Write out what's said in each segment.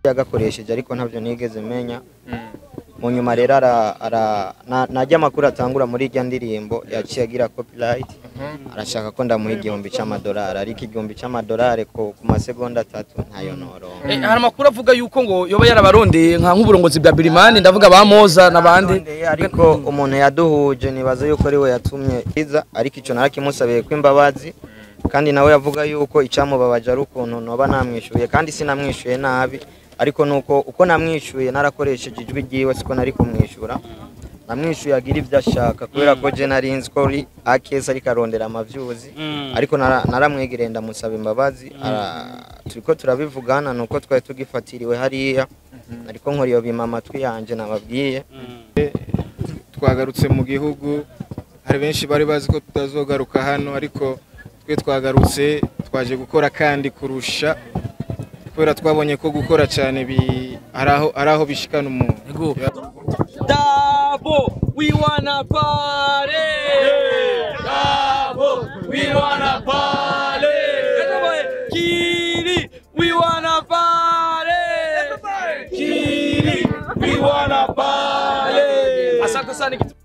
yagakoresheje ariko ntabyo nigeze menya mu nyuma rero ara- ara- na- najya amakuru atangura muri irya ndirimbo yaciye agira copyright arashaka ko ndamuha igihumbi cy'amadolari ariko igihumbi cy'amadolari ku ku masegonda atatu ntayo noronka Eh, hari amakuru avuga yuko ngo yoba yarabarondeye nka nk'uburongozi bwa Birimani ndavuga ba Moza n'abandi Arondeye, ariko umuntu yaduhuje nibaza yuko ari we yatumye iza ariko icyo narakimusabiye ko imbabazi kandi nawe yavuga yuko icyamubabaje ari ukuntu noba namwishyuye kandi sinamwishyuye nabi ariko nuko uko namwishyuye narakoresheje ijwi ryiwe siko nari kumwishyura namwishyuye agira ibyo ashaka kubera ko je nari nzi ko ari akeza ariko arondera amavyuzi ariko nara- naramwegereye ndamusaba imbabazi ara- turiko turabivugana nuko twari tugifatiriwe hariya ariko nkora iyo bima amatwi yanje nababwiye twagarutse mu gihugu hari benshi bari bazi ko tutazogaruka hano ariko twe twagarutse twaje gukora kandi kurusha kubera twabonye ko gukora cyane bi- hari aho hari aho bishikana umuntu Ego. Dabo, we wanna party. Dabo, we wanna party. Kiri, we wanna party. Kiri, we wanna party. Asante sana kitu.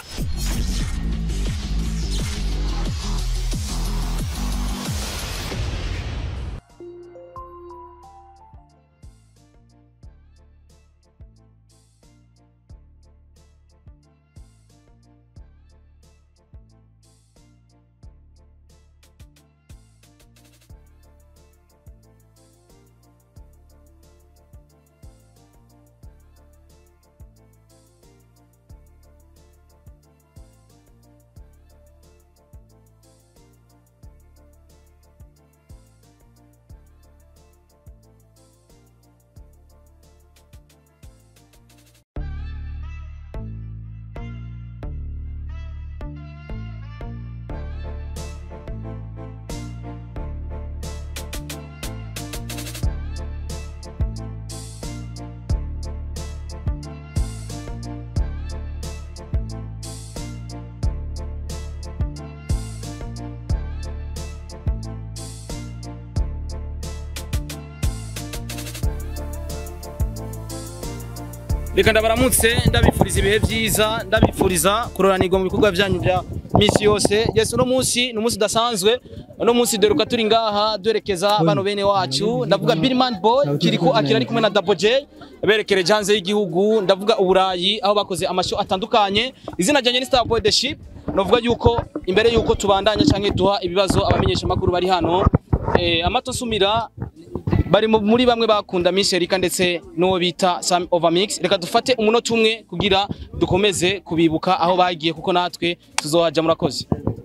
reka ndabaramutse ndabifuriza ibihe byiza ndabifuriza kuroranirwa mu bikorwa byanyu bya misi yose yes uno munsi ni umunsi udasanzwe uno munsi duheruka turi ngaha duherekeza bano bene wacu ndavuga Billman Boy kiriko akira ari kumwe na Double J berekereje hanze y'igihugu ndavuga uburayi aho bakoze amasho atandukanye izina ryanjye ni Star Boy the Ship novuga yuko imbere yuko tubandanya canke duha ibibazo abamenyesha makuru bari hano eh, amato nsumira bari mu- muri bamwe bakunda Miss Erika ndetse n'uwo bita Sam Overmix reka dufate umunota umwe kugira dukomeze kubibuka aho bagiye kuko natwe tuzohaja murakoze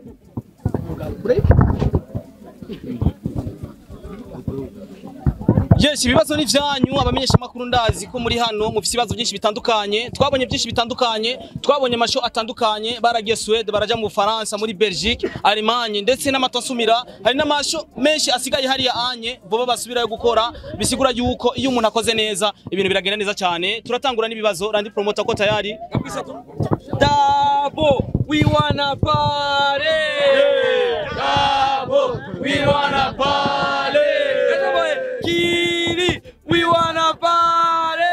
Yes, ibibazo ni vyanyu abamenyesha makuru ndazi ko muri hano mufise ibibazo byinshi bitandukanye twabonye byinshi bitandukanye twabonye amasho atandukanye baragiye Suède baraja mu Faransa muri Belgique Allemagne ndetse n'amatosumira hari n'amasho menshi asigaye hariya anye boba basubirayo gukora bisigura yuko iyo umuntu akoze neza ibintu biragenda neza cyane turatangura n'ibibazo randi promoter ko tayari Dabo we wanna party Dabo we wanna party Kiri, we wanna party.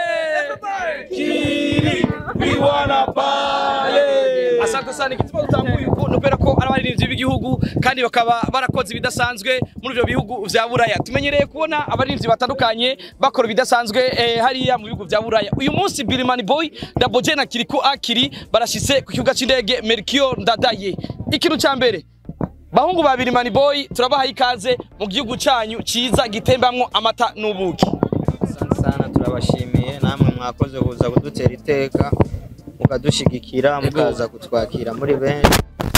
Kiri, we wanna party. Asante sana igituma utanguye uko nopera ko ari abaririmbyi b'igihugu kandi bakaba barakoze ibidasanzwe muri ibyo bihugu vya Buraya. Tumenyereye kubona abaririmbyi batandukanye bakora ibidasanzwe eh, hariya mu bihugu vya Buraya. Uyu munsi Birimani Boy Double J na Kiriko Akiri barashitse ku kibuga c'indege Melchior Ndadaye. Ikintu ca mbere bahungu babiri mani boy turabaha ikaze mu gihugu cyanyu cyiza gitembamwo amata n'ubuki Asante sana turabashimiye namwe mwakoze kuza kudutera iteka mukadushigikira mukaza kutwakira muri benshi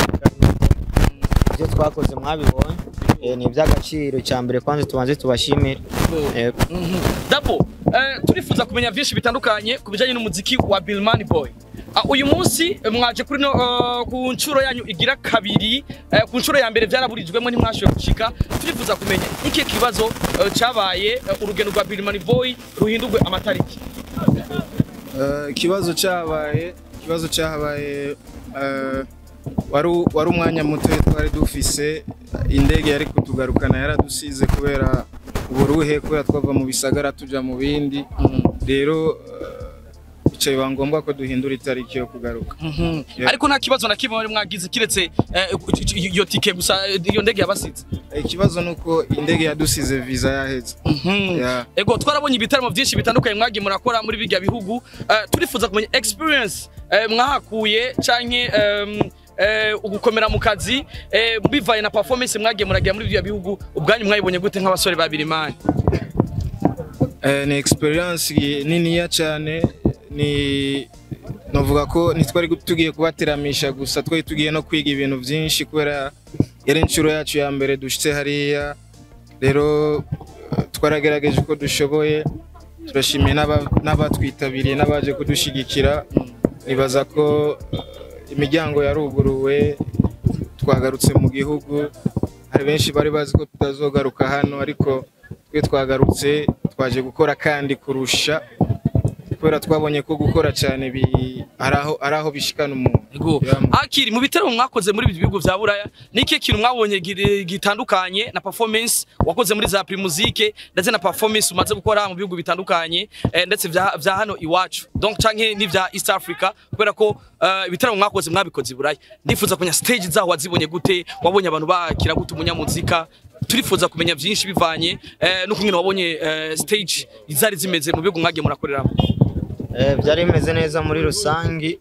ibyo twakoze mwabibonye eh, ni iby'agaciro cya mbere kwanza tubanze tubashimire Yego. dabo eh, turifuza kumenya byinshi bitandukanye ku bijyanye n'umuziki wa Billman Boy Ah, uyu munsi eh, mwaje kuri no eh, ku nshuro yanyu igira kabiri eh, ku nshuro ya mbere byaraburijwemo ntimwashoboye gushika turifuza kumenya iki kibazo eh, cyabaye eh, urugendo rwa Billman Boy ruhindurwe amatariki Eh, ikibazo cyabaye ikibazo cyabaye eh, wari u- wari umwanya muto twari dufise indege yari kutugarukana yaradusize kubera uburuhe kubera twava mu bisagara tuja mu bindi rero eh, bica biba ngombwa ko duhindura itariki yo kugaruka Yeah. ariko nta kibazo na kimwe mwari mwagize kiretse eh, iyo tike gusa eh, iyo ndege yabasize Eh, ikibazo ni uko indege yadusize visa yaheze Yeah. ego twarabonye ibitaramo byinshi bitandukanye mwagiye murakora muri bijya bihugu Eh, turifuza kumenya experience eh, mwahakuye canke em, eh, ugukomera mu kazi eh, bivaye na performance mwagiye muragira muri bijya bihugu ubwanyu mwayibonye gute nk'abasore babiri mani Eh, ni experience niniya cyane ni novuga ko ntitwari tugiye kubateramisha gusa twari tugiye no kwiga ibintu byinshi kubera yari inshuro yacu ya mbere dushitse hariya rero eh, twaragerageje uko dushoboye turashimiye n'aba- n'abatwitabiriye n'abaje kudushigikira nibaza ko eh, imiryango yaruguruwe twagarutse mu gihugu hari benshi bari bazi ko tutazogaruka hano ariko twe twagarutse twaje gukora kandi kurusha kubera twabonye ko gukora cyane bi- ari aho ari aho bishikana umuntu Ego. Yeah. Akiri mu bitaramo mwakoze muri ibi bihugu vya Buraya niki kintu mwabonye gi- gitandukanye na performance wakoze muri za Primusique ndetse na performance umaze gukora mu bihugu bitandukanye eh, ndetse vya, vya hano iwacu donc canke ni vya East Africa kubera ko eh, ibitaramo mwakoze mwabikoze i Buraya ndifuza kumenya stage zaho wazibonye gute wabonye abantu bakira gute umunyamuzika turifuza kumenya vyinshi bivanye eh, no kumwe wabonye eh, stage izari zimeze mu bihugu mwagiye murakoreramo Eh, byari bimeze neza muri rusangi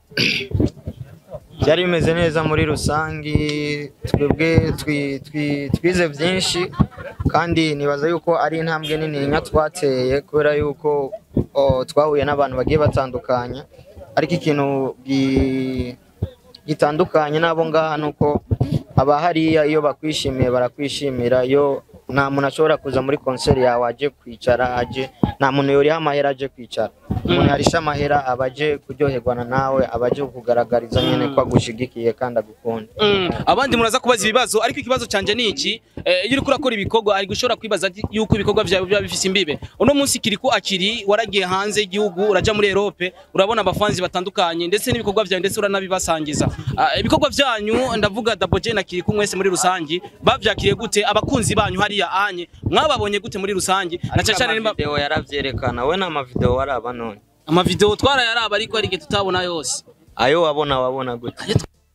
byari bimeze neza muri rusangi twebwe twi- twi- twize byinshi kandi nibaza yuko ari intambwe nini twateye kubera yuko o, twahuye n'abantu bagiye batandukanye ariko ikintu gi- gitandukanye n'abo ngaha ni uko abahariya iyo bakwishimiye barakwishimira iyo nta muntu ashobora kuza muri konseri yawe aje kwicara aje nta muntu yoriha amahera aje kwicara umuntu yarisha amahera aba aje kuryoherwana nawe aba aje kukugaragariza nyine ko agushigikiye kandi agukunda Mm, abandi muraza kubaza ibibazo ariko ikibazo canje ni iki eh, iyo uriko urakora ibikorwa ari gushobora kwibaza ati yuko ibikorwa vyawe biba bifise imbibe uno munsi kiriko akiri waragiye hanze y'igihugu uraja muri Europe urabona abafanzi batandukanye ndetse n'ibikorwa vyawe ndetse uranabibasangiza Ah, ibikorwa vyanyu ndavuga Double J na Kiriku mwese muri rusangi bavyakiriye gute abakunzi banyu hariya anye mwababonye gute muri rusangi na cyane cyane nimba amavideo yaravyerekana we n'amavideo waraba none amavideo twarayaraba ariko ari tutabona yose ayo wabona wabona gute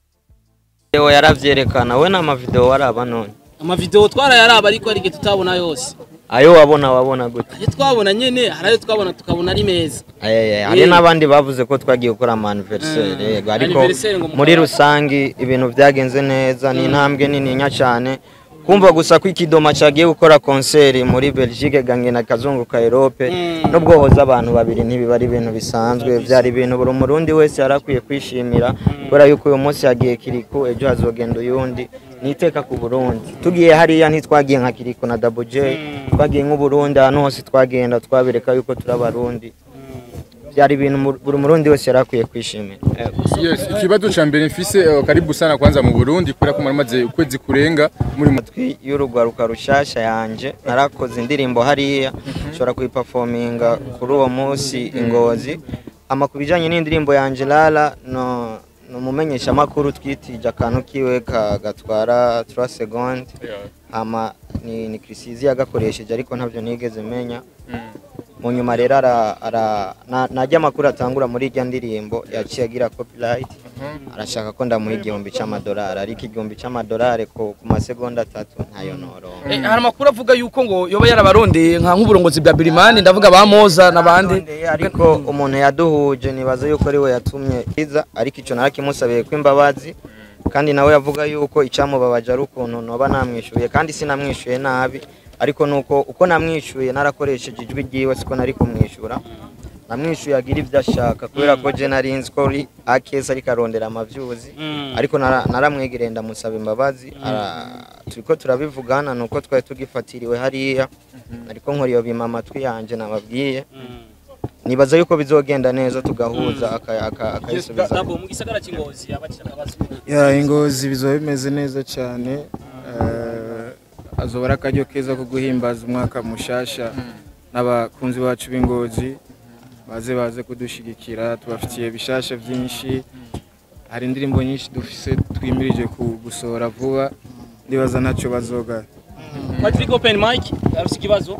video yaravyerekana we n'amavideo waraba none amavideo twarayaraba ariko ari tutabona yose ayo wabona wabona gute ayo twabona nyene hari ayo twabona tukabona ari meza Ayaya, hari Eh. n'abandi bavuze ko twagiye gukora ama anniversaire Mm. yego ariko Anniversaire ngo mukora- muri rusangi ibintu byagenze neza ni intambwe nininya cyane kumva gusa ko ikidoma cyagiye gukora konseri muri Belgique gange na kazungu ka Europe Mm. no bwohoza abantu babiri ntibiba ari ibintu bisanzwe byari ibintu buri murundi wese yari akwiye kwishimira kubera yuko uyu munsi yagiye kiriku ejo hazogenda uyundi ni iteka ku Burundi tugiye hariya ntitwagiye nka kiriku na Double J twagiye nk'uburundi ahantu hose twagenda twabereka yuko turi abarundi byari ibintu mu- buri murundi wese yari akwiye kwishimira Yes, ikibazo cha mbere mfise eh, karibu sana kwanza mu Burundi kubera ko muramaze ukwezi kurenga muri mu amatwi y'urugwaruka rushasha yanje narakoze indirimbo hariya nshobora kuyipafominga kuri uwo munsi ingozi ama ku bijyanye n'indirimbo yanje lala no ni umumenyeshamakuru twitije akantu kiwe ka- gatwara 3 seconde ama ni, ni Chrisizi yagakoresheje ariko ntabyo nigeze menya mu nyuma rero ara, ara na- najya amakuru atangura muri irya ndirimbo yaciye agira copyright arashaka ko ndamuha igihumbi cy'amadolari ariko igihumbi cy'amadolari ku, ku masegonda atatu ntayo noronka Eh, hari amakuru avuga yuko ngo yoba yarabarondeye nka nk'uburongozi bwa Birimani ndavuga ba Moza n'abandi Arondeye, ariko umuntu yaduhuje nibaza yuko ari we yatumye iza ariko icyo narakimusabiye ko imbabazi kandi nawe yavuga yuko icyamubabaje ari ukuntu noba namwishyuye kandi sinamwishyuye nabi ariko nuko uko namwishyuye narakoresheje ijwi ryiwe siko nari kumwishyura namwishyuye agira ibyo ashaka kubera ko je nari nzi ko ari akeza ariko arondera amavyuzi ariko nara- naramwegereye ndamusaba imbabazi ara- turiko turabivugana nuko twari tugifatiriwe hariya ariko nkora iyo bima amatwi yanje nababwiye nibaza yuko bizogenda neza tugahuza aka- aka- akayisubiza Dabo mu gisagara cy'ingozi yabakira akabazo ya ingozi bizoba bimeze neza cyane eh, azoba ari akaryo keza ko guhimbaza umwaka mushasha n'abakunzi bacu b'ingozi baze baze kudushigikira tubafitiye bishasha byinshi hari indirimbo nyinshi dufise twimirije ku- gusohora vuba ndibaza ntacyo bazogara Patrick Open Mic arafite ikibazo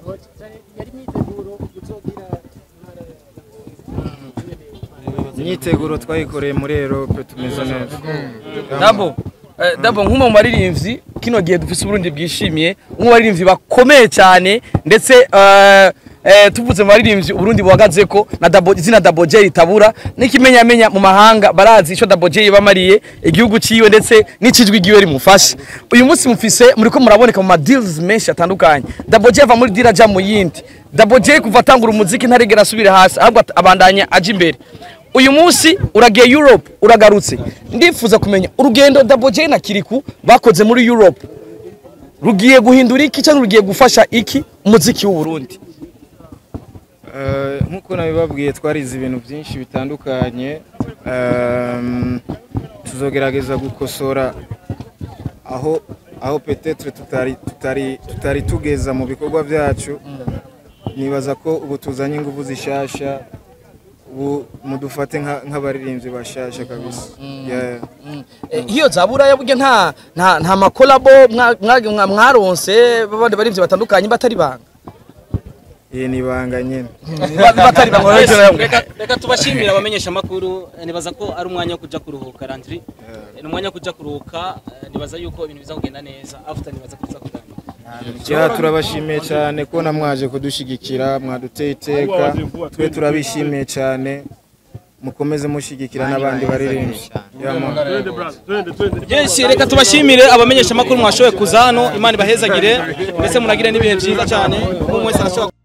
imyiteguro twayikoreye muri Europe tumeze neza Dabo eh, Dabo nk'umwe mu baririmbyi kino gihe dufise Burundi bwishimiye umwe mu baririmbyi bakomeye cyane ndetse eh, eh, tuvuze mu baririmbyi Burundi buhagaze ko na Dabo izina Dabo J ritabura n'ikimenyamenya mu mahanga barazi ico Dabo J yabamariye igihugu ciwe ndetse n'icijwi giwe rimufashe uyu munsi mufise muriko muraboneka mu ma deals menshi atandukanye Dabo J ava muri dira aja mu yindi Dabo J kuva atangura umuziki ntarigera asubira hasi ahubwo abandanya aja imbere uyu munsi uragiye Europe uragarutse ndifuza kumenya urugendo Double J na Kiriku bakoze muri Europe rugiye guhindura iki cyangwa rugiye gufasha iki umuziki w'u Burundi Eh, nk'uko nabibabwiye twarize ibintu byinshi bitandukanye Ehm, tuzogerageza gukosora aho aho petetre tutari tutari tutari tugeza mu bikorwa byacu nibaza ko ubu tuzanye ingufu zishasha ubu mudufate nka- nk'abaririmbyi bashasha kabisa Yeah. Eh, hiyo zabura yaburya nta nta nta makolabo mwa- mwa- mwa- mwaronse babandi barivyo batandukanye batari banga iyi ni ibanga nyine Ba- batari banga reka reka tubashimire abamenyesha amakuru nibaza ko ari umwanya wo kuja kuruhuka Landry ni umwanya wo kuja kuruhuka eh, nibaza yuko ibintu biza kugenda neza after nibaza ko biza kuganira Ya turabashimiye cyane ko namwaje kudushigikira mwaduteye iteka twe turabishimiye cyane mukomeze mushigikira n'abandi baririmbyi Ya, man. Yes, reka tubashimire abamenyesha amakuru mwashoboye kuza hano Imana ibahezagire ndetse munagire n'ibihe byiza cyane umwe wese arashobora